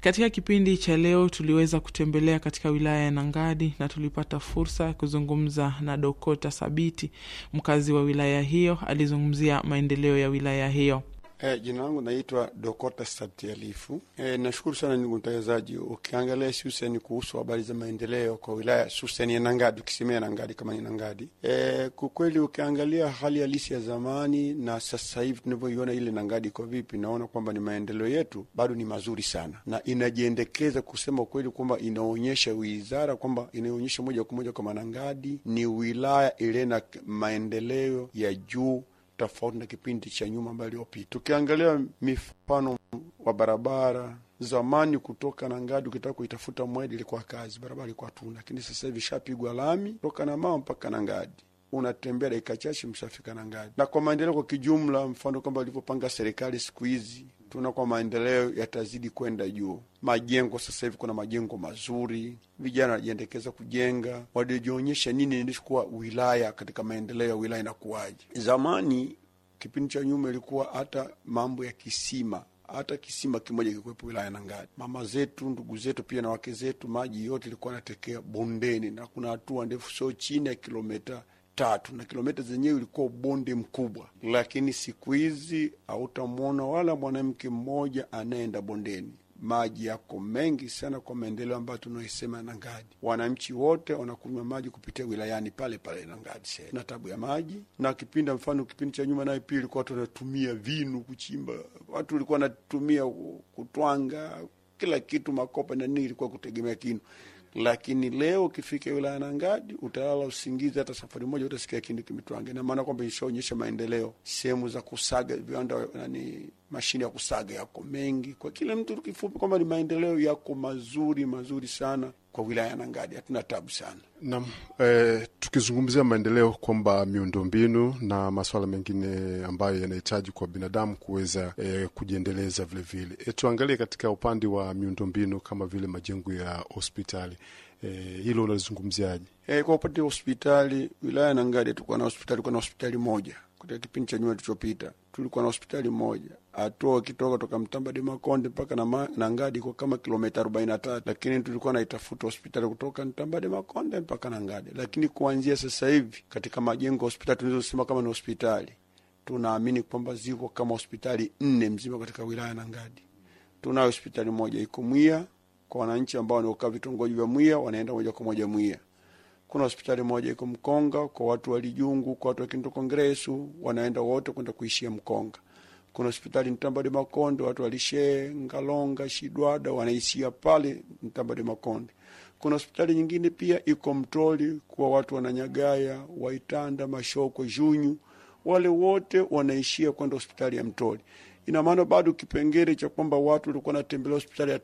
Katika kipindi cha leo tuliweza kutembelea katika wilaya ya Nangadi na tulipata fursa ya kuzungumza na Dokota Sabiti, mkazi wa wilaya hiyo. Alizungumzia maendeleo ya wilaya hiyo. E, jina langu naitwa Dokota Sabti Alifu. E, nashukuru sana ndugu mtangazaji. Ukiangalia hususani kuhusu habari za maendeleo kwa wilaya hususani ya Nangadi, ukisemea Nangadi kama ni Nangadi, e, kwa kweli ukiangalia hali halisi ya zamani na sasa hivi tunavyoiona ile Nangadi iko vipi, naona kwamba ni maendeleo yetu bado ni mazuri sana, na inajiendekeza kusema ukweli kwamba inaonyesha wizara kwamba inaonyesha moja kwa moja kwamba Nangadi ni wilaya ile na maendeleo ya juu tofauti na kipindi cha nyuma ambayo iliyopita. Tukiangalia mifano wa barabara zamani, kutoka Nangadi ukitaka kuitafuta Mwedi ilikuwa kazi, barabara ilikuwa tuna, lakini sasa hivi shapigwa lami kutoka na mama mpaka Nangadi, unatembea dakika chache mshafika Nangadi. Na kwa maendeleo kwa kijumla, mfano kwamba walivyopanga serikali siku hizi tuna kwa maendeleo yatazidi kwenda juu. Majengo sasa hivi kuna majengo mazuri, vijana wanajiendekeza kujenga, walijionyesha nini ilikuwa wilaya katika maendeleo ya wilaya inakuwaje. Zamani kipindi cha nyuma ilikuwa hata mambo ya kisima hata kisima kimoja kikuwepo wilaya Nangadi. Mama zetu, ndugu zetu, pia na wake zetu, maji yote ilikuwa anatekea bondeni, na kuna hatua ndefu, sio chini ya kilomita tatu na kilomita zenyewe ilikuwa bonde mkubwa, lakini siku hizi hautamwona wala mwanamke mmoja anayeenda bondeni. Maji yako mengi sana kwa maendeleo ambayo tunaisema Nangadi. Wananchi wote wanakunywa maji kupitia wilayani pale pale Nangadi na tabu ya maji. Na kipindi mfano, kipindi cha nyuma naye pia ilikuwa watu wanatumia vinu kuchimba, watu walikuwa wanatumia kutwanga kila kitu, makopa na nini, ilikuwa kutegemea kinu lakini leo ukifika wilaya Nangadi utalala usingizi, hata safari moja utasikia kindu kimetwange. Na maana kwamba ishaonyesha maendeleo, sehemu za kusaga viwanda, nani, mashine ya kusaga yako mengi kwa kila mtu. Kifupi kwamba ni maendeleo yako mazuri mazuri sana kwa wilaya ya Nangadi, hatuna tabu sana nam. Eh, tukizungumzia maendeleo kwamba miundombinu na masuala mengine ambayo yanahitaji kwa binadamu kuweza eh, kujiendeleza vilevile. E, tuangalie katika upande wa miundombinu kama vile majengo ya hospitali eh, hilo unalizungumziaje? Eh, kwa upande wa hospitali wilaya ya Nangadi tulikuwa na hospitali, tulikuwa na hospitali moja katika kipindi cha nyuma tulichopita, tulikuwa na hospitali moja atoa kitoka toka Mtambade Makonde mpaka na Nangadi kwa kama kilomita arobaini na tatu, lakini tulikuwa naitafuta hospitali kutoka Mtambade Makonde mpaka Nangadi. Lakini kuanzia sasa hivi katika majengo ya hospitali tunazosema kama ni hospitali, tunaamini kwamba ziko kama hospitali nne mzima katika wilaya ya Nangadi. Tunayo hospitali moja iko Mwia kwa wananchi ambao wanaokaa vitongoji vya Mwia, wanaenda moja kwa moja Mwia kuna hospitali moja iko Mkonga kwa watu wa Lijungu, kwa watu wa Kindu Kongresu wanaenda wote kwenda kuishia Mkonga. Kuna hospitali Mtambade Makonde, watu wa Lishe, Ngalonga, Shidwada wanaishia pale Mtambade Makonde. Kuna hospitali nyingine pia iko Mtoli kwa watu wananyagaya, Waitanda, Mashoko, Junyu, wale wote wanaishia kwenda hospitali ya Mtoli. Ina maana bado kipengele cha kwamba watu walikuwa wanatembelea hospitali ya